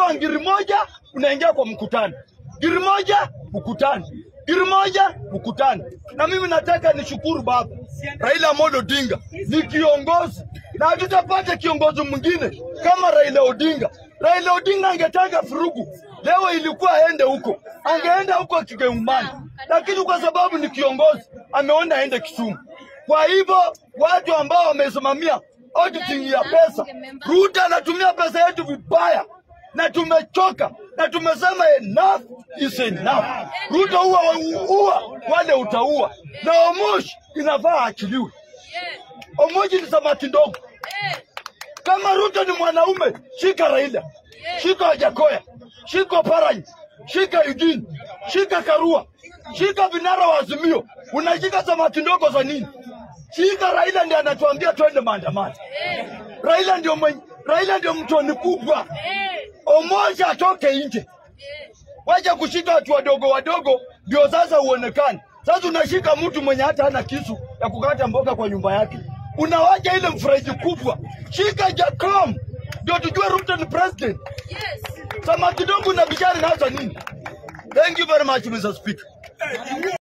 unatoa ngiri moja unaingia kwa mkutano, ngiri moja mkutano, ngiri moja mkutano. Na mimi nataka nishukuru baba Raila Amolo Odinga ni kiongozi, na hatutapata kiongozi mwingine kama Raila Odinga. Raila Odinga angetaka furugu leo, ilikuwa aende huko, angeenda huko Kigeumani, lakini kwa sababu ni kiongozi ameona aende Kisumu. Kwa hivyo watu ambao wamesimamia auditing ya pesa, Ruto anatumia pesa yetu vibaya na tumechoka na tumesema enough is enough. Ruto huwa huwa wale utaua, na Omosh inafaa aachiliwe. Omosh ni samaki ndogo. Kama Ruto ni mwanaume, shika Raila, shika Wajakoya, shika Parany, shika Eugene, shika Karua, shika vinara wa Azimio. Unashika samaki ndogo za nini? Shika Raila, ndiye anatuambia twende maandamano. Raila ndio mwenye, Raila ndio mtoni kubwa. Omoja atoke nje, wacha kushika watu wadogo wadogo, ndio sasa uonekane. Sasa unashika mtu mwenye hata hana kisu ya kukata mboga kwa nyumba yake, unawacha ile mfereji kubwa. Shika Jacom ndio tujue Ruto ni president. Samaki kidogo na bichari nazo nini? Thank you very much Mr. Speaker.